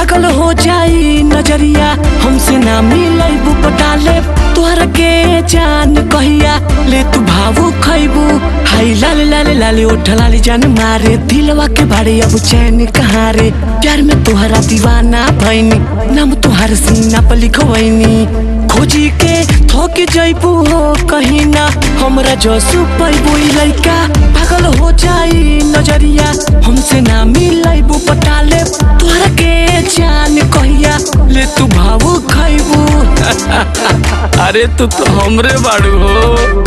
पागल हो जाई नजरिया हमसे ना मिलैबू पटाले तोहर के जान कहिया ले तू भावू खैबू हाई लाल लाल लाल ओठ लाली जान मारे दिलवा के बारे अब चैन कहाँ रे प्यार में तोहरा दीवाना भैनी नाम तोहर सीना पर लिखवैनी खोजी के थोक जैबू हो कहीं ना हमरा जसू पैबू लैका पागल हो जाई नजरिया हमसे ना मिलैबू पटाले तोहरा के जान कहिया ले तू भावू खैबू अरे तू तो हमरे बाड़ू हो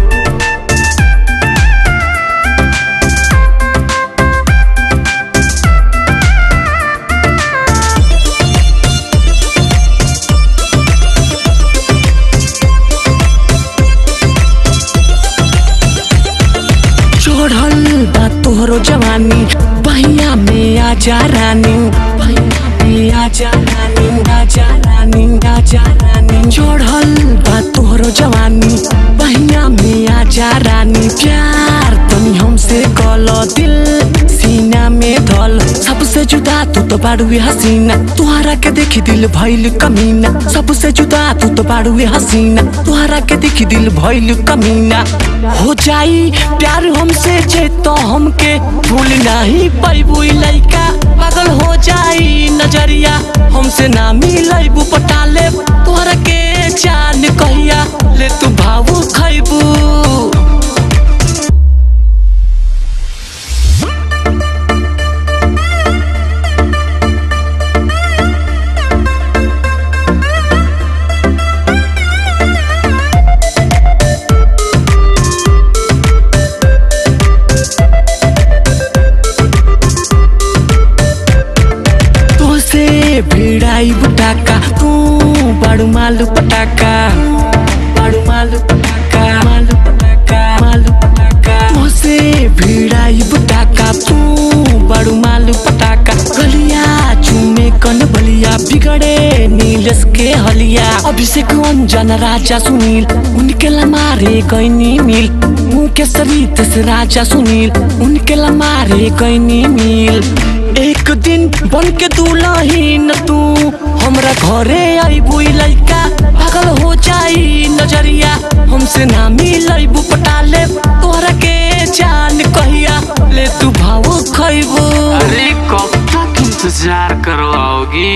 चढ़ल बा तोहरो जवानी बहिया में आजा रानी बहिया में आजा रानी आजा रानी आजा रानी चढ़ल बा तोहरो जवानी बहिया में आजा रानी प्यार तनी हमसे कल दिल सीना में धल सबसे जुदा तू तो बाड़ुए हसीना तुहरा के देखी दिल भइल कमीना सबसे जुदा तू तो बाड़ुए हसीना तुहरा के देखी दिल भइल कमीना हो जाई प्यार हमसे जे तो हमके भूल नहीं पैबू लइका पागल हो जाई नजरिया हमसे ना मिलैबू पटाले तोहरा के जान कहिया ले तू भावू खैबू तोसे भिड़ाई बुटाका तू बड़ू मालू पटाका बड़ू मालू पटाका मालू पटाका मालू पटाका तोसे भिड़ाई बुटाका तू बड़ू मालू पटाका गलिया चूमे कन बलिया बिगड़े नीलस के हलिया अभिषेक अंजन राजा सुनील उनके लमारे गईनी मिल मुके सरित से राजा सुनील उनके लमारे गईनी मिल एक दिन बन के दुलहीन तू हमरा घरे आईबू लइका पागल हो जाई नजरिया हमसे ना मिलैबू पटाले तोहरा के जान कहिया ले तू भावो खैबू अरे कब तक इंतजार करवाओगी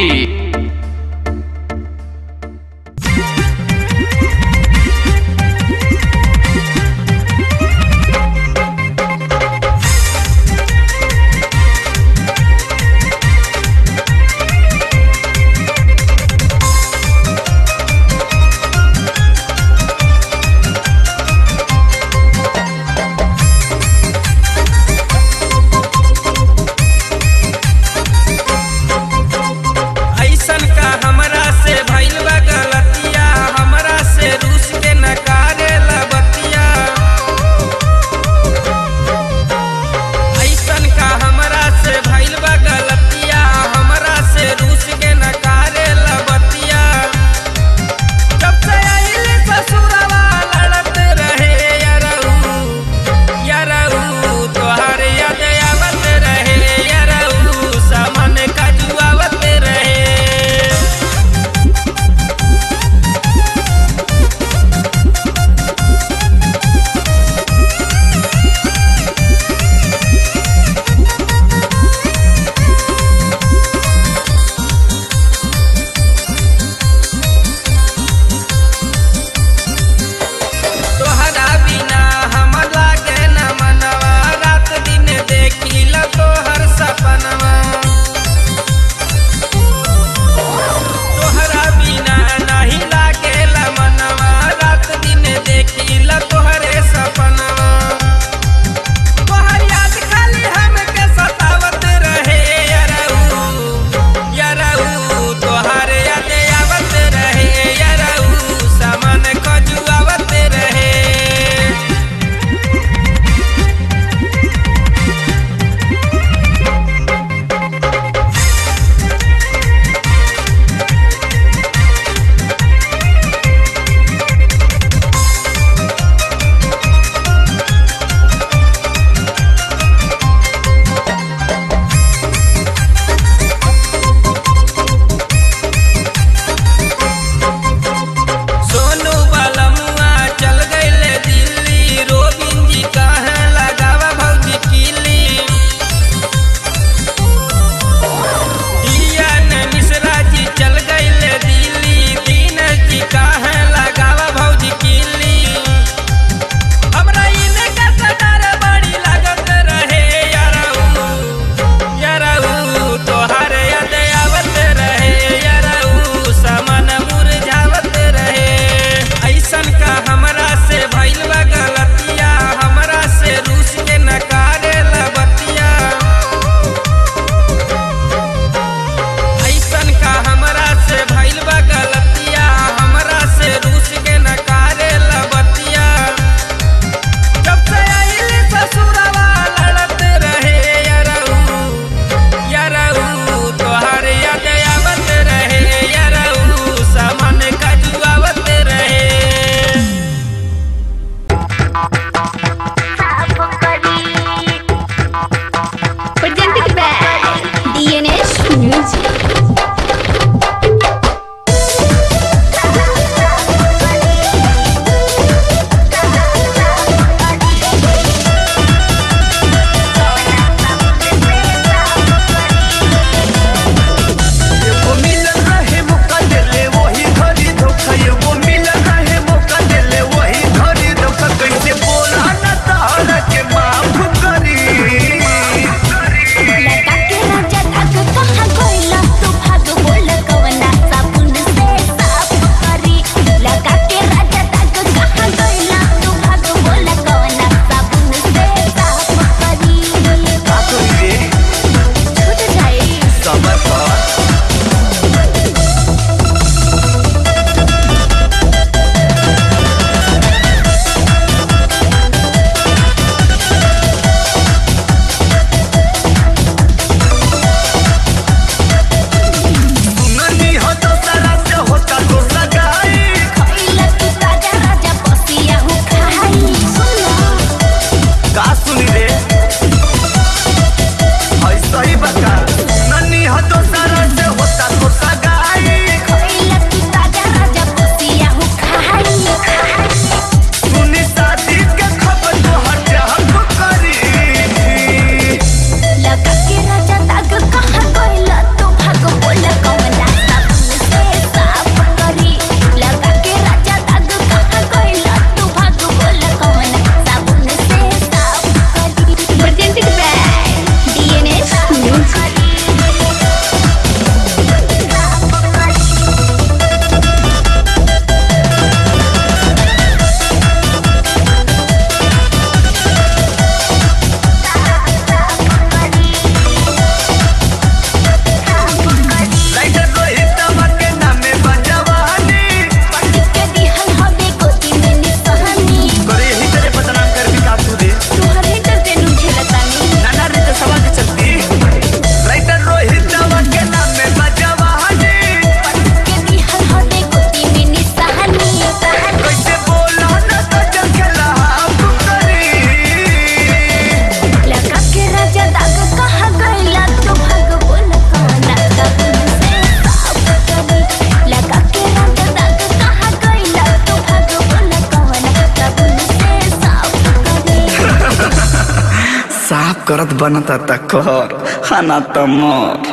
साफ करत बनता त कर खाना त मर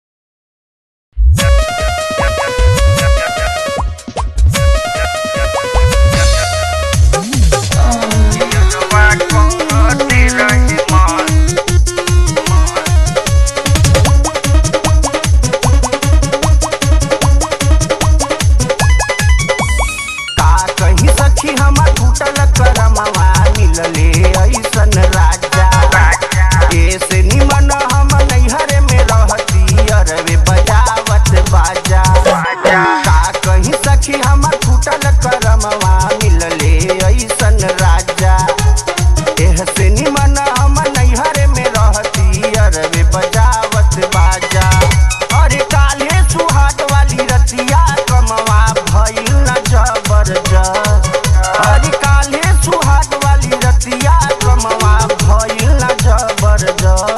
का कहीं सखी हमर टूटल करमवा मिलले ऐसन राजा ऐसे निमन हम नैहर में रहती अरवे बजावत बाजा का कहीं सखी हमर टूटल करमवा मिलले ऐसन राजा ऐसे निमन हम नैहर में रहती अरवे बजावत बाजा अरे काले सुहाग वाली रतिया कमवा भइल न जबरदस्त अरे काले सुहाग वाली रतिया कमवा भइल न जबरदस्त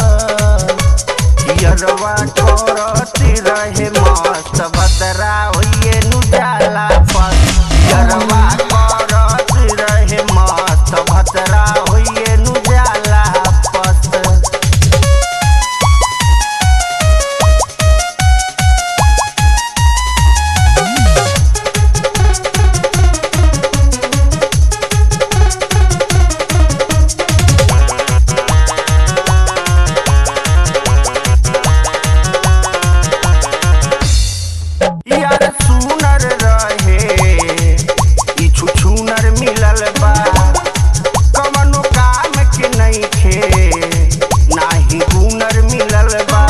यरवा करती रहे मस्त बदरा होइए नु जाला पस यरवा करती रहे मस्त भतरा होइए नु जाला पस यार सुनर रहे ई छुछुनर मिलल बा कवनो काम के नइखे नाही हुनर मिलल बा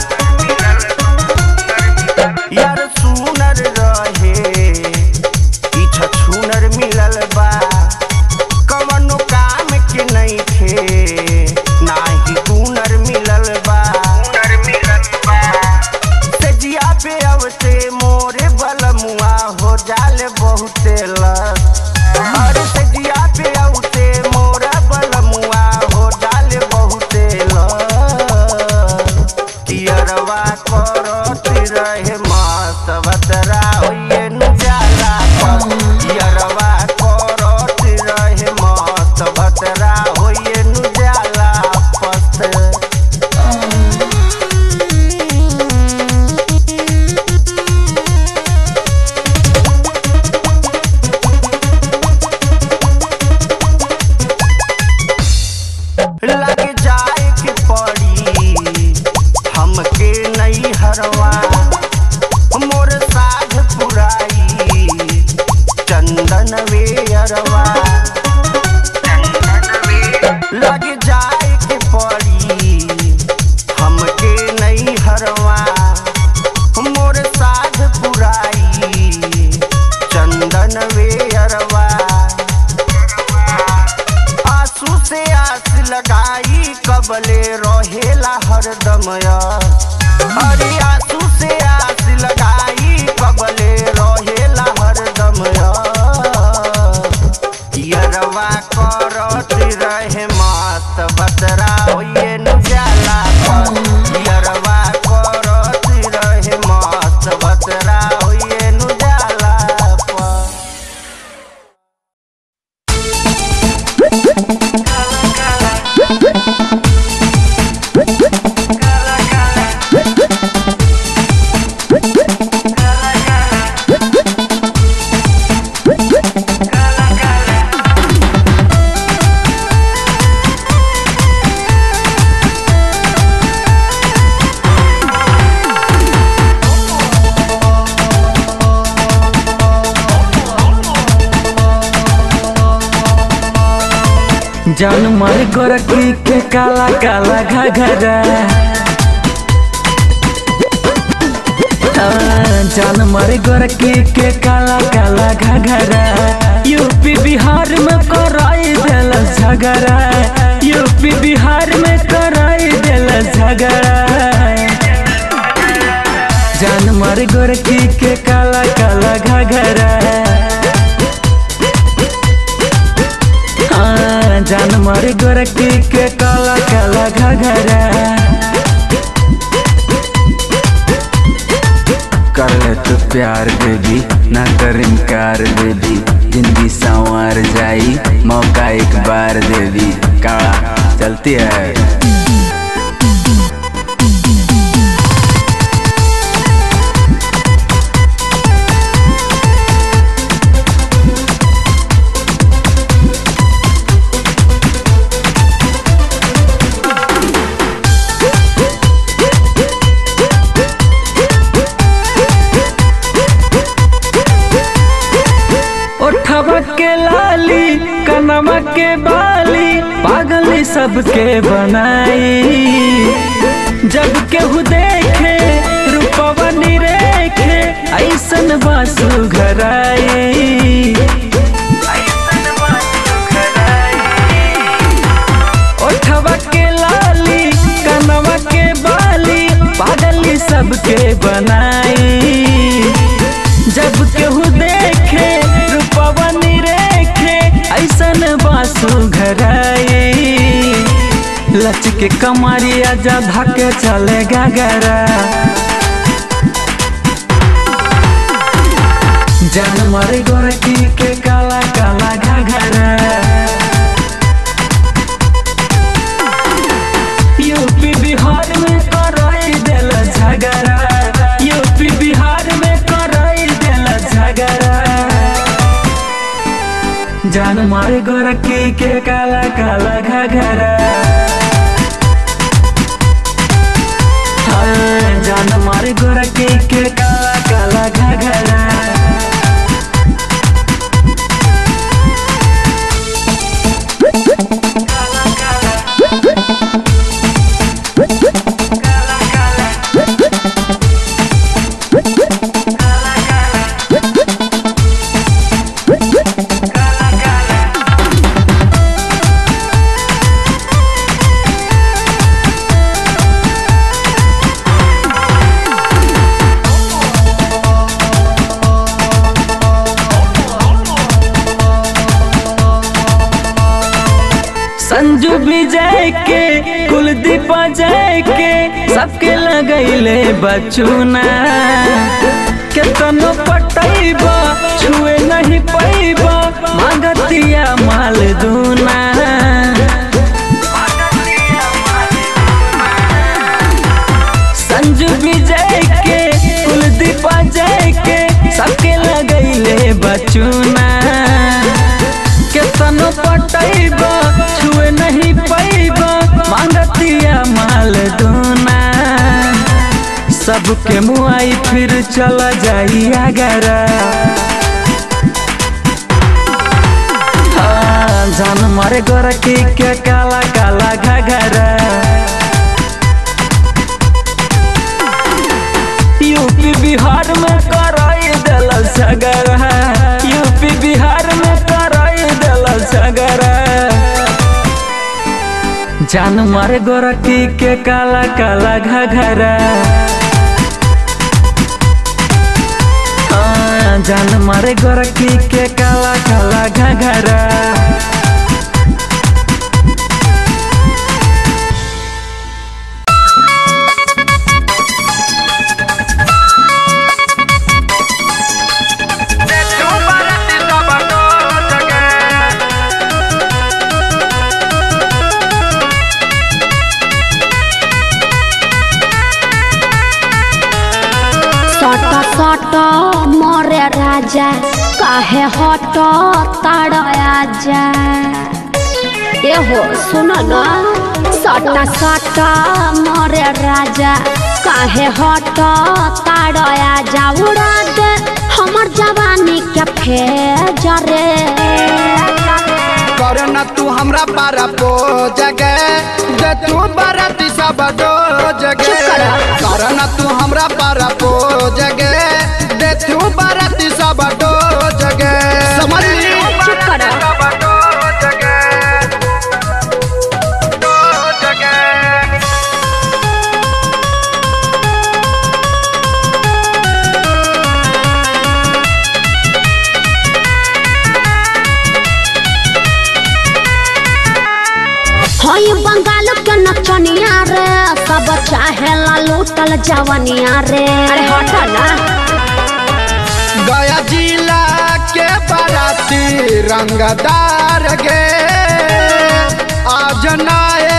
यार सुनर रहे ई छछुनर मिलल बा कवनो काम के नइखे नाही हुनर मिलल बा हुनर मिलल बा सजिया पे अवते मोरे बलमुआ हो जाले बहुते लस अरे सजिया पे अवते मोरा बलमुआ हो जाले बहुते लस कियरवा करती रहे मस्त बतरा होइए नु जाला पस कियरवा करती रहे मस्त बतरा होइए नु जाला पस लग जाए के पड़ी हमके नहीं हरवा मोर साध पुराई चंदन वे अरवा लग जाए के पड़ी हमके नहीं हरवा मोर साध पुराई चंदन वे अरवा आंसू से आस लगाई कबले रहेला हरदम अरे आंसू से आस लगाई कबले रहेला हरदम यरवा करत रहे मस्त बतरा होइए नु जाला पस यरवा करत रहे मस्त बतरा होइए नु जाला पस जान मार गोरखी के काला काला घघरा हाँ, जान मार गोरखी के काला काला घघरा यूपी बिहार में कराई दिल झगड़ा यूपी बिहार में कराई दिल झगड़ा जान मार गोरखी के काला काला घघरा हाँ, जान मार गोरखी के काला काला घघरा कर ले तू प्यार बेबी ना कर इनकार बेबी जिंदगी संवार जाई मौका एक बार देवी काला चलती है ओठवा के लाली कनमा के बाली पागली सबके बनाई जब केहू देखे रूपवा निरेखे ऐसन बासु घराई ओठवा के लाली कनवा के बाली पागली सबके बनाई जब केहू देखे रूपवा निरेखे ऐसन बासु घराई लच के कमरिया जा धके चले गगरा जान मारे गोरकी के काला काला घघरा यूपी बिहार में कराई दिल झगड़ा यूपी बिहार में कराई दिल झगड़ा जान मारे गोरखी के काला काला घघरा हाँ, जान मारे गोरखी के काला काला घघरा संजू विजय के कुलदीप जय के सबके लगैले बचुना केतनो पटैबा छुए नहीं पैबा मांगतिया माल दूना संजू विजय के कुलदीप जय के सबके लगैले बचुना केतनो पटैबा छुए नहीं पैबा मांगतिया माल दूना सबके मुआई फिर चला जाई अगरा हाँ, जान मारे गोरखी के काला काला घघरा यूपी बिहार में कराई दिल सगरा यूपी बिहार में कराई दिल सगरा जान मारे गोरखी के काला काला घघरा हाँ, जान मारे गोरखी के काला काला घघरा सट सट मरे राजा काहे हट ताड़ आजा ए हो सुन न सट सट मरे राजा काहे हट ताड़ आजा उड़ा दे हमर जवानी के फेजरे कर न तू हमरा पारा पो जगे दे तू बराती सब दो जगे चुप कर। कर न तू हमरा पारा पो जगे दे तू बराती सब दो जगे समझ ली चुप कर। हई बंगाल के नचनिया रे सब चाहे ला लूटल जवनिया रे अरे हट ना गया जिला के बाराती रंगदार गे आज नाए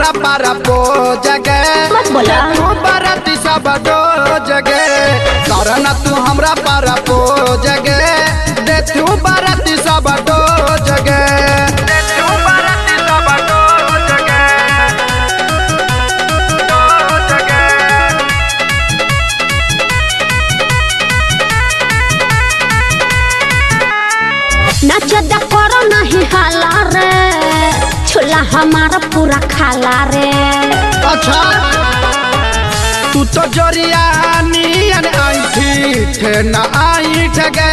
हमरा पारा पो जगे मत बोला। तू बरती सब दो जगे करना तू हमरा पारा पो जगे दे तू बरती सब दो जगे दे तू बरती सब दो जगे दो जगे नाच द करो नहीं हाला रे छोला हमारा पूरा खाला रे अच्छा तू तो जोरिया नियन आईठी थे न आई ठगे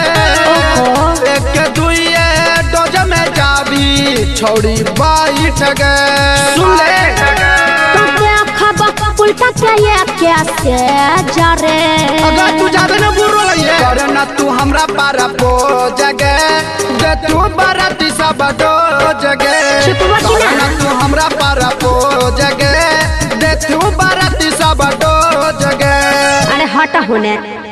एक दुइये डोज में जाबी छोड़ी बाई ठगे सुन ले तो देखब उल्टा के ये कैसे जा रे अगर तू जाबे न बुरो लइए करना तू हमरा पारा पो जगे दे तू बराती सब दो जगे छिपवा की ना? करना तू हमरा पारा पो जगे दे तू बराती सब दो जगे अरे हट होने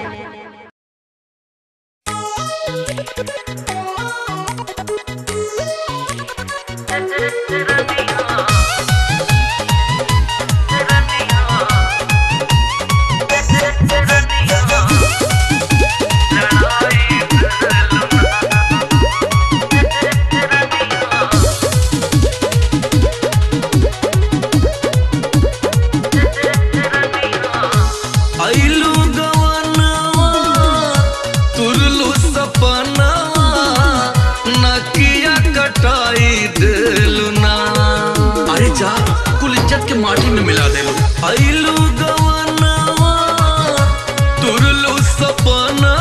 आइलू गवनवा तुरलू सपनवा नकिया कटाई देलू ना अरे जा कुल इज्जत के माटी में मिला देलू आइलू गवनवा तुरलू सपनवा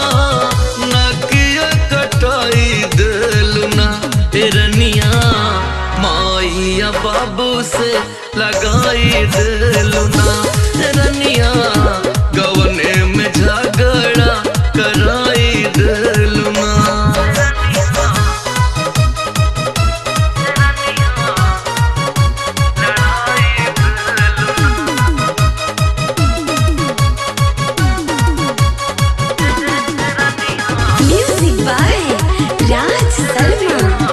नकिया कटाई देलू ना एरनिया माइया बाबू से लगाई देलू ना रनिया गवने में झगड़ा कराई देलू ना Music by Raj Sarma.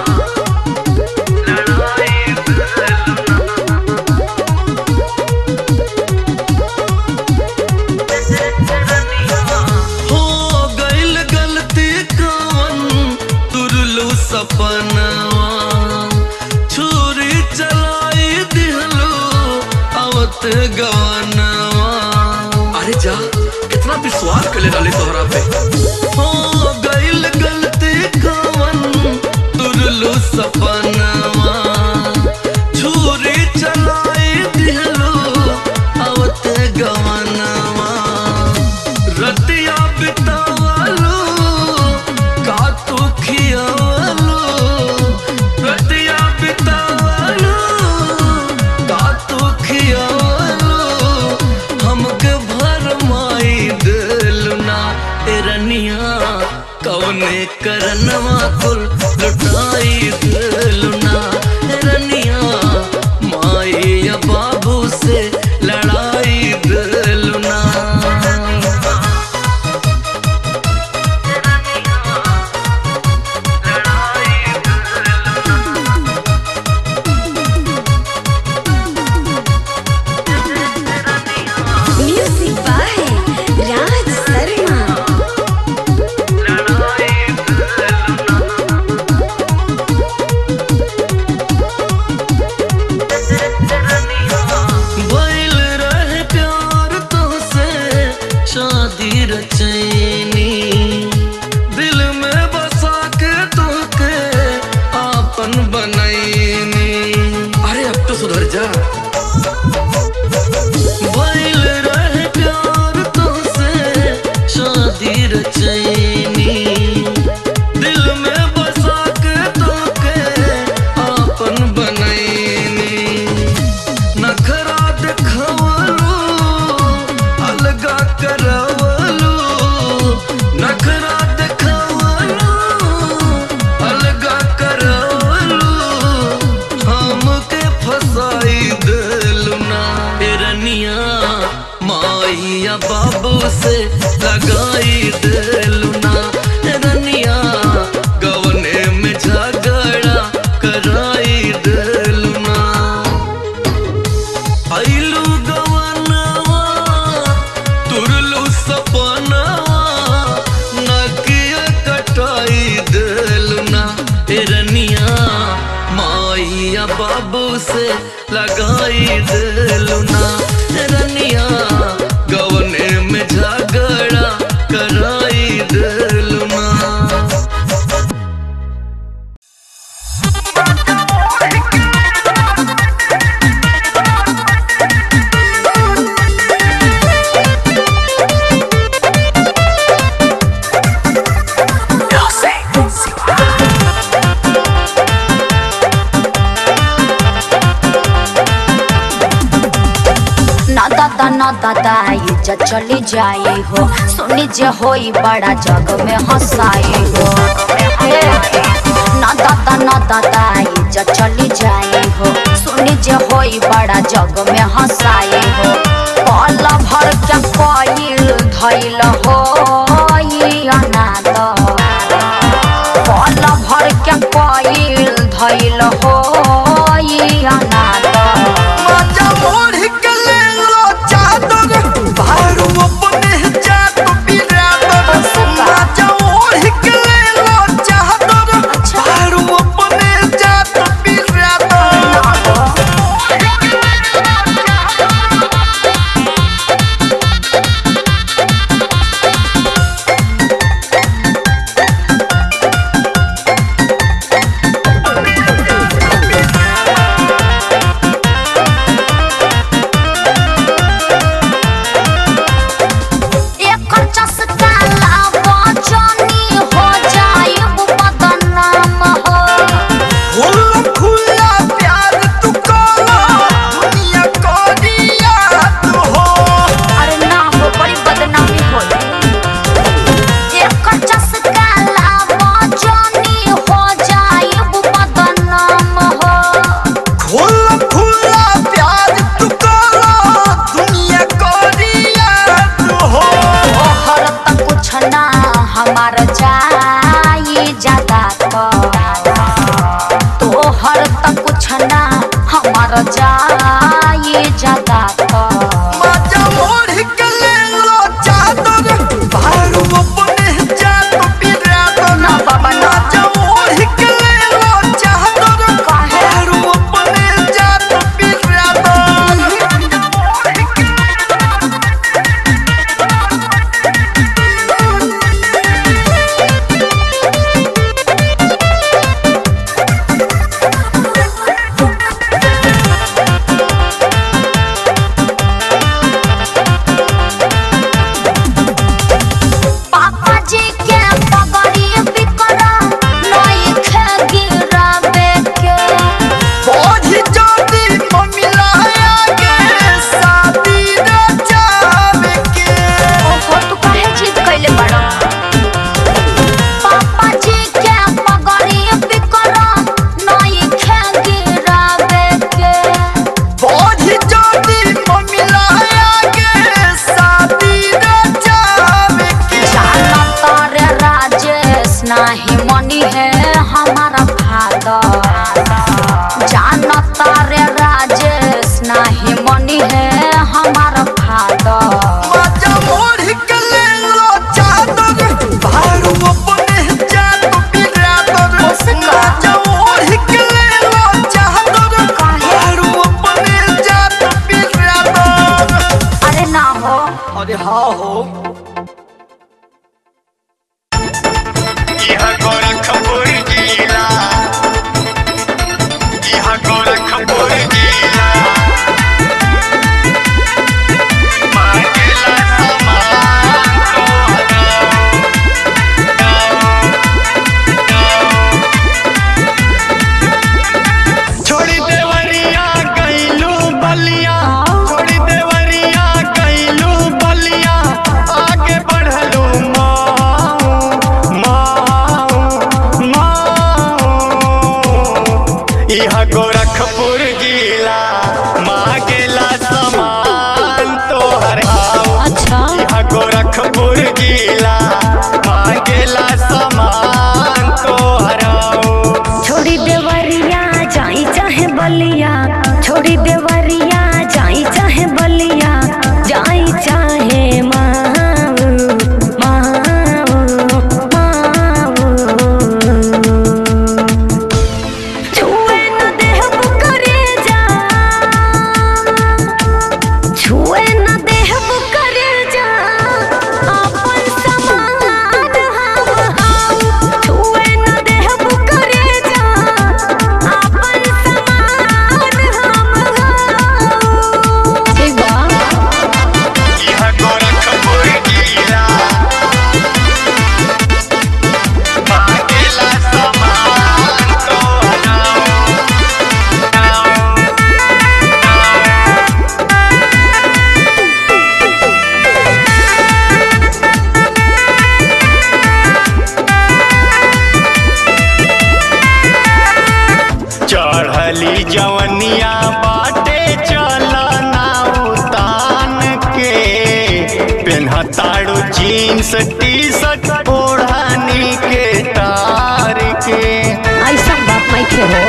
हो गइल गलती कवन तुरलू सपनवा छुरी चलाई दिहलो आवत गवनवा अरे जा कितना विश्वास कर ले डाले तोहरा पे हो गइल गलती कवन तुरलू सपनवा छुरी चलाई दिहलो आवत गवनवा रतिया बितावलो का तू खियावलो रतिया बितावलो का तू खियावलो हमके भर माई दिलू ना एरनिया कवने करनवा कुल लुटाई दिलू ना एरनिया माई या बाबू से लड़ाई दिलू ना Music by Raj Sarma. भइल रहे प्यार तोसे शादी रचैनी दिल में बसा के तोके आपन बनैनी अरे अब तो सुधर जा भइल रहे प्यार तोसे शादी रचैनी दिल में बसा के तोके आपन बनैनी नखरा देखवलो अलगा करवलो नखरा देखवलो अलगा करवलो हमके फसाई दिलू ना रनिया माइया बाबू से लगाई दिलू ना रनिया गवने में झगड़ा कराई दिलू ना भैया बाबू से लगाई दिलू ना रनिया गवने में झगड़ा कराई दिलू ना ना दादा ना दादा इज्जत चली जाई हो सुनी जे होई बड़ा जग में हंसाई हो ए, ना दादा ना दादा इज्जत चली जाई हो सुनी जे होई बड़ा जग में हंसाई हो पल भर के कोईल धैल हो ई अनाथ पल भर के कोईल धैल हो ई अनाथ माजा मोड़ के ले लो चादर बारू अपने जात बिरादर माजा मोड़ के ले लो चादर बारू अपने जात बिरादर एकर चस्का लावा जानी हो जाइब बदनाम हो खुला खुला प्यार तू करो दुनिया को दिया तू हो अरे ना हो बड़ी बदनामी हो एकर चस्का लावा जानी हो जाइब बदनाम हो खुला खुला प्यार तू करो दुनिया को दिया तू हो ओहर त कुछ ना हमार जाई ज्यादा तोहर त कुछ ना हमार जाई ज्यादा माजा मोड़ के ले लो चादर बारू अपने जात बिरादर ना बाबा ना। माजा मोड़ के ले लो चादर काहे? बारू अपने जात बिरादर पापा जी के पगड़ी बिकरा नई खे गिरावे के बोझी जोड़ी मम्मीला आगे शादी रचावे के ओहो तू काहे जिद कैले बड़ा पापा जी के पगड़ी बिकरा नई खे गिरावे के बोझी जोड़ी मम्मीला आगे शादी रचावे के जाना तारे राजेश नाही मनी है हमारा फादर जाना तारे राजेश नाही मनी है हमारा फादर माजा मोड़ के ले लो चादर बारू अपने जात बिरादर माजा मोड़ के ले लो चादर बारू अपने जात बिरादर अरे ना हो अरे हाँ हो यहाँ गोरखपुर जिला यहाँ गोरखपुर जिला जीन्स टी शर्ट ओढ़ानी के तार के ऐसा बात नहीं खे हो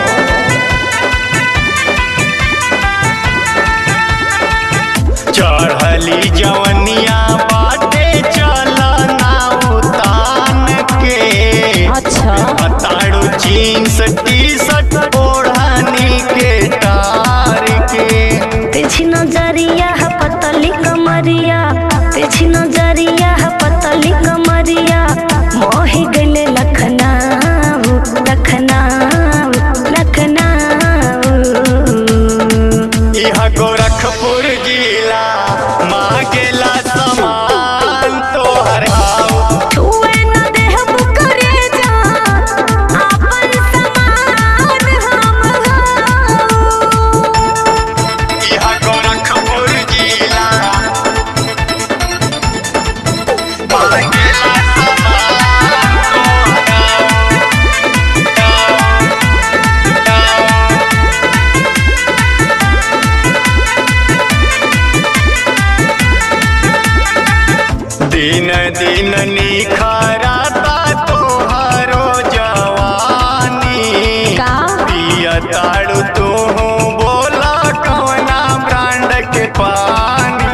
चढ़ली जवनिया बाटे चलना उतान के अच्छा ताड़ू जीन्स टी शर्ट ओढ़ानी के तार के तेजी नजरिया है पतली कमरिया तेजी नजरिया है पतली कमरिया मोही गले लखनऊ लखनऊ लखनऊ यह गोरखपुर जिला मांगेला समान तोहर हाउ छुए न देहब करे जा आपन समान हम हाऊ यह गोरखपुर जिला मांगेला समान दिन दिन निखरता तोहरो जवानी का पिया ताड़ू तू बोला कौना ब्रांड के पानी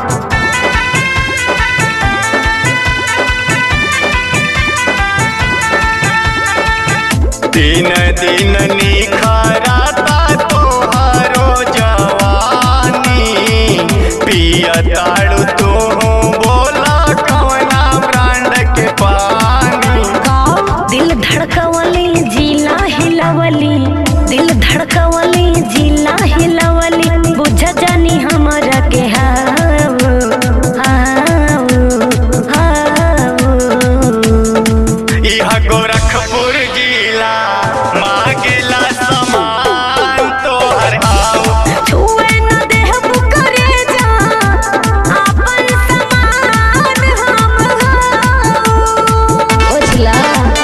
दिन दिन निखरता तोहरो जवानी पिया ताड़ू तू बोला कौना ब्रांड के पानी दिल धड़कवली जिला हिलवली दिल धड़कवली जिला हिलवली बुझ जानी हमरा के हाव हाव हाव यह गोरखपुर जिला मांगेला समान तोहर हाउ छुए न देहब करे जा आपन समान हम हाव बुझला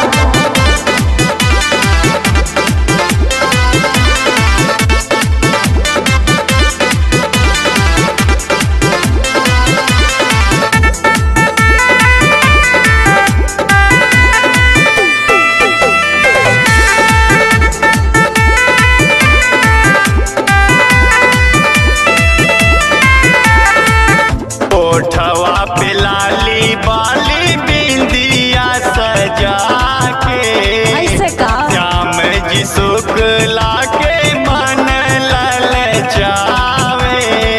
ओठवा पे लाली बाली बिंदिया सजा के ऐसे का श्याम जी शुक्ला के मन लल जावे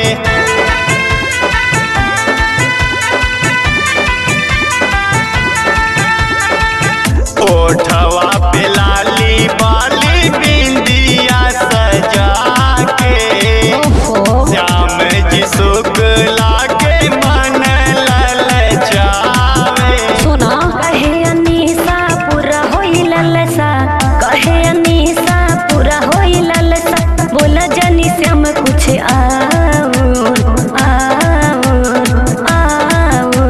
ओठवा पे लाली बाली बिंदिया सजा के ओहो श्याम जी शुक्ला के मन लल जावे सुना कहे अनीसा पूरा होई ललसा कहे अनीसा पूरा होई ललसा बोला जानी श्याम कुछ आओ आओ आओ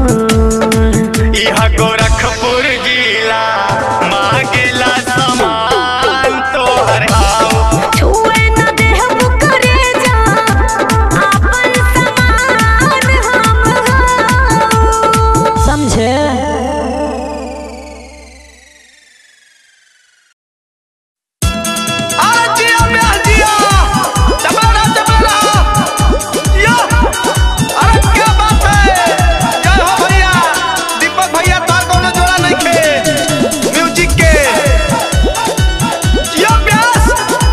यह गोरखपुर जिला मांगेला समान तोहर हाउ छुए न देहब करे जा आपन समान हम हाऊ समझे अरे जिया प्यार जिया चपला चपला यो अरे क्या बात है जय हो भैया दीपक भैया तार कोनो जोड़ा नहीं खे म्यूजिक के यो प्यास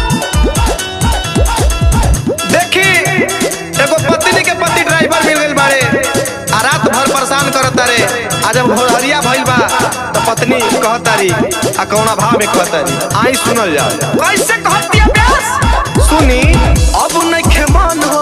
देखी एगो पत्नी के पति ड्राइवर मिल गइल बाड़े आ रात भर परेशान करत तारे आ जब भोरहरिया भइल बा तो पत्नी कहतारी आ कौना भाव में कहतारी आई सुनल जाओ कैसे कहतिया प्यास सुनी अब नइखे मन हो